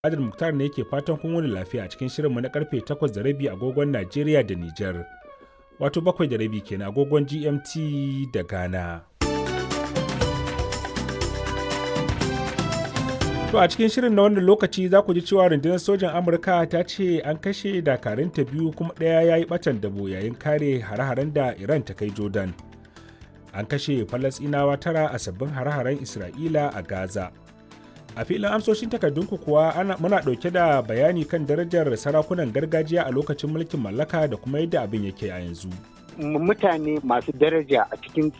Adil Muktar ne ke fatan kun wani lafiya a cikin shirinmu na karfe 8 da rabi agogon Najeriya da Nijar. Wato bakwai da rabi kenan agogon GMT da Ghana. To a cikin shirin na wannan lokaci za ku ji cewa rundunar sojan Amurka ta ce an kashe dakarunta biyu kuma ɗaya ya yi ɓatan dabo yayin kare hare-haren da Iran ta kai Jordan. An kashe Falasɗinawa tara a sabbin hare-haren Isra'ila a Gaza. A filin amsoshin takardunku kuwa ana, muna ɗauke da bayani kan darajar sarakunan gargajiya a lokacin mulkin mallaka da kuma yadda abin yake a yanzu. mutane masu daraja a cikin